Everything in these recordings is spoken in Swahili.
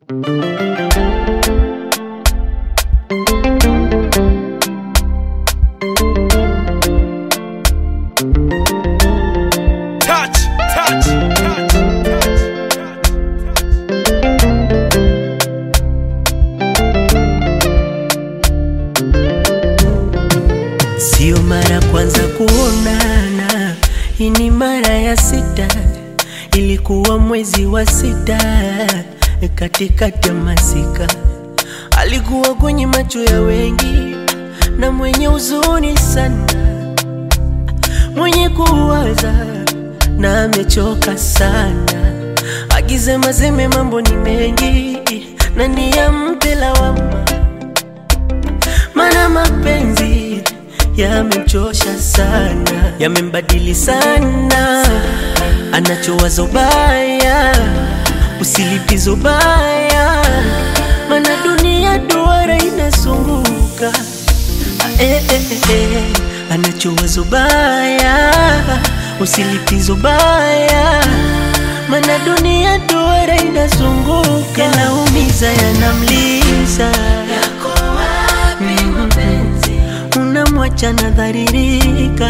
Touch, touch, touch, Sio mara kwanza kuonana, hii ni mara ya sita. Ilikuwa mwezi wa sita, katikati ya masika. Alikuwa kwenye macho ya wengi na mwenye huzuni sana, mwenye kuwaza na amechoka sana, akisema seme mambo ni mengi na niyampe lawama mana mapenzi yamemchosha sana, yamembadili sana, anachowaza ubaya, usilipizo baya, mana dunia duara inasunguka eh, eh, eh, eh. anachowaza ubaya, usilipizo baya, mana dunia duara inazunguka, yanaumiza, yanamliza unamwacha nadharirika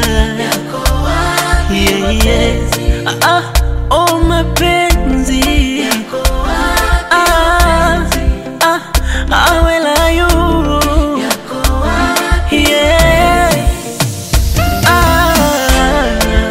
yeah, yeah. Ah, ah, oh mapenzi ah, ah, ah, where are you? Yeah. Ah.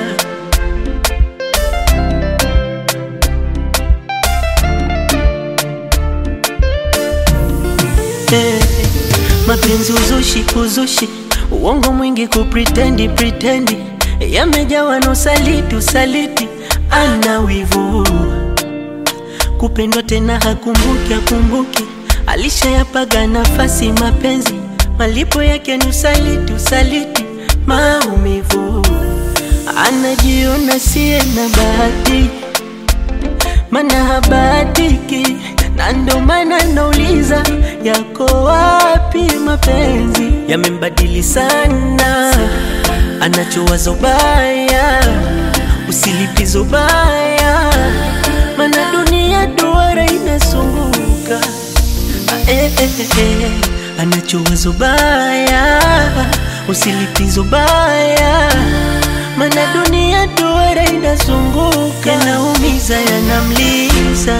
Eh, mapenzi uzushi uzushi uongo mwingi kupritendi pritendi yamejawa na usaliti usaliti ana wivu kupendwa tena hakumbuki akumbuki alishayapaga nafasi mapenzi malipo yake ni usaliti usaliti maumivu anajiona siye na bahati mana habatiki na ndo maana nauliza yako wapi mapenzi yamembadili sana anachowaza ubaya usilipizo baya mana dunia duara inasunguka Ah, eh, eh, eh, eh. anachowaza ubaya usilipizo baya mana dunia duara inazunguka yanaumiza yanamliza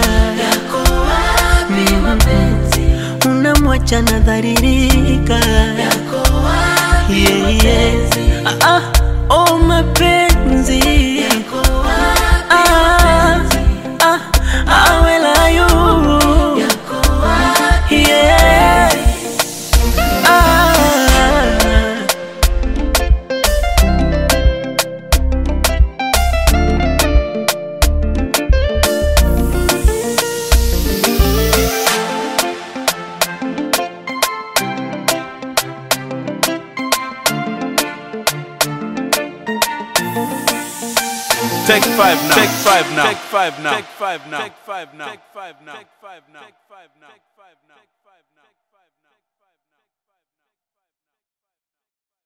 unamwacha nadharirika yeah, yeah. ah, ah, oh mapenzi ah, ah, ah, where are you? Yeah. Ah. Take five now. Take five now. Take five now. Take five now. Take five now. Take five now. Take five now. Take five now.